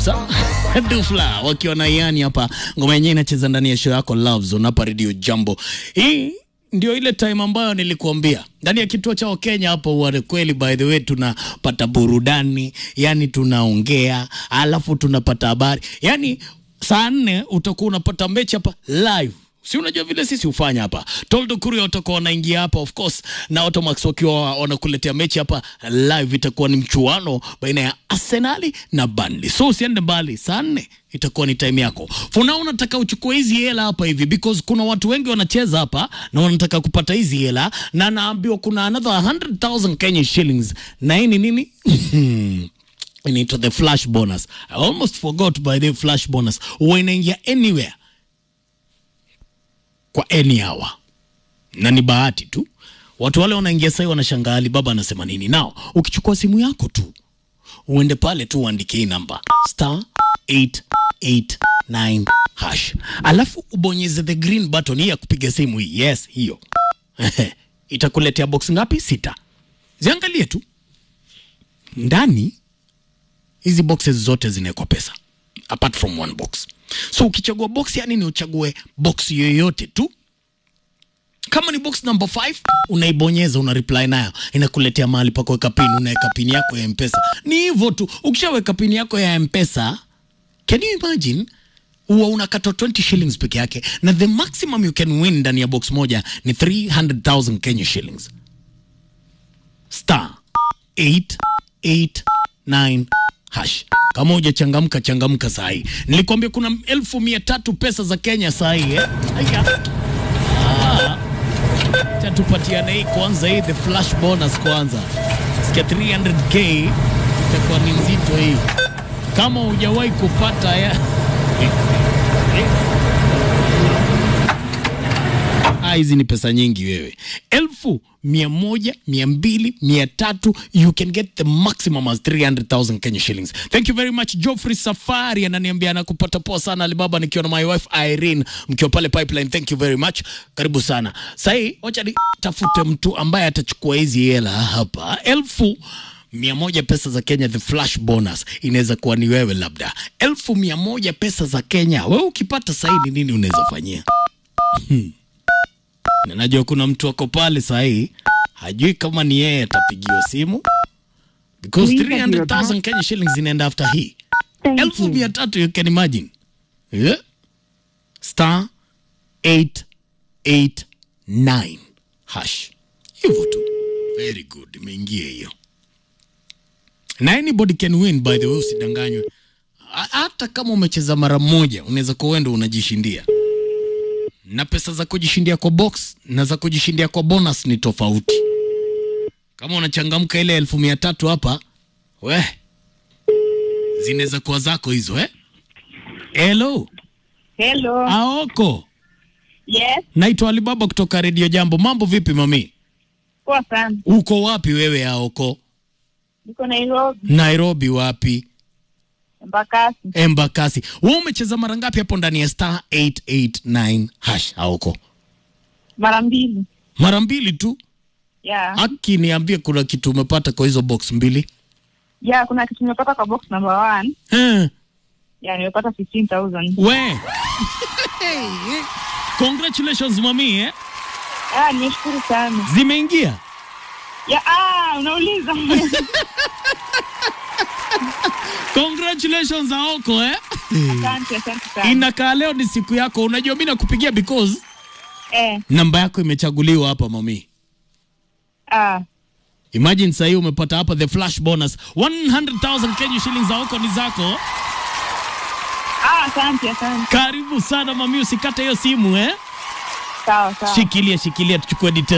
Sawa? Dufla wakiwa na Iani hapa, ngoma yenyewe inacheza ndani ya show yako Love Zone hapa Radio Jambo. Hii ndio ile time ambayo nilikuambia ndani ya kituo cha Wakenya hapo wale kweli, by the way, tunapata burudani, yani tunaongea, alafu tunapata habari, yani saa nne utakuwa unapata mechi hapa live si unajua vile sisi hufanya hapa. Toldo Kuria watakuwa wanaingia hapa of course, na Automax wakiwa wanakuletea mechi hapa live. Itakuwa ni mchuano baina ya Arsenali na Burnley, so usiende mbali. Saa nne itakuwa ni time yako. For now nataka uchukue hizi hela hapa hivi because kuna watu wengi wanacheza hapa na wanataka kupata hizi hela, na naambiwa kuna another 100,000 Kenya shillings, na hii ni nini? inaitwa the flash bonus. I almost forgot by the flash bonus. Huwa inaingia anywhere kwa any hour na ni bahati tu. Watu wale wanaingia sasa wanashangaa Alibaba anasema nini. Nao ukichukua simu yako tu uende pale tu uandike hii namba star 889 hash, alafu ubonyeze the green button hii ya kupiga simu hii. Yes, hiyo itakuletea box ngapi? Sita. Ziangalie tu ndani, hizi boxes zote zinawekwa pesa apart from one box. So ukichagua box, yani ni uchague box yoyote tu. Kama ni box number 5 unaibonyeza, una reply nayo, inakuletea mahali pa kuweka pin, unaweka pin yako ya Mpesa. Ni hivyo tu. Ukishaweka pin yako ya Mpesa, can you imagine huwa unakata 20 shillings peke yake, na the maximum you can win ndani ya box moja ni 300,000 Kenya shillings. Star 889 hash. Kama hujachangamka changamka saa hii. Nilikwambia kuna elfu mia tatu pesa za Kenya saa hii eh? Aya. Ah. Acha tupatiane hii kwanza, hii the flash bonus kwanza. Sikia 300k itakuwa ni nzito hii, kama hujawahi kupata ya Ah, hizi ni pesa nyingi wewe, elfu mia moja mia mbili mia tatu you can get the maximum as 300,000 Kenya shillings. Thank you very much. Geoffrey Safari ananiambia anakupata poa sana Alibaba, nikiwa na my wife Irene mkiwa pale pipeline. Thank you very much, karibu sana. Sahii wacha nitafute mtu ambaye atachukua hizi hela hapa elfu mia moja pesa za Kenya, the flash bonus inaweza kuwa ni wewe, labda elfu mia moja pesa za Kenya. Wewe ukipata sahii ni nini unaweza fanyia? Hmm. Na najua kuna mtu ako pale sahii hajui kama ni yeye atapigiwa simu because Please enter your 300,000 Kenya shillings inaenda after hii Thank elfu you. mia tatu you can imagine yeah? star 889 hash hivyo tu very good imeingia hiyo na anybody can win by the way usidanganywe Ha- hata kama umecheza mara moja unaweza kuwa wewe ndo unajishindia na pesa za kujishindia kwa box na za kujishindia kwa bonus ni tofauti. Kama unachangamka ile elfu mia tatu hapa, we zinaweza kuwa zako hizo eh? Hello, Hello. Aoko, Yes, naitwa Alibaba kutoka Radio Jambo. Mambo vipi mami? poa sana. Uko wapi wewe Aoko? Niko Nairobi, Nairobi wapi? Embakasi. Embakasi. Wewe umecheza mara ngapi hapo ndani ya star 889 hash Aoko? Mara mbili. Mara mbili tu. Yeah. Aki niambie kuna kitu umepata kwa hizo box mbili? Yeah, kuna kitu nimepata kwa box number one. Eh. Yeah, nimepata 15,000. We. Congratulations mami eh? Ah, nimeshukuru sana. Zimeingia. Yeah, ah, unauliza. Congratulations Aoko eh? Asante, asante sana. Inakaa leo ni siku yako. Unajua mimi nakupigia because Eh, namba yako imechaguliwa hapa mami. ah, Imagine sasa hii umepata hapa the flash bonus 100,000 Kenya shillings Aoko ni zako. ah, asante, asante. Karibu sana mami, usikate hiyo simu eh? Sawa, sawa. Shikilia shikilia tuchukue details.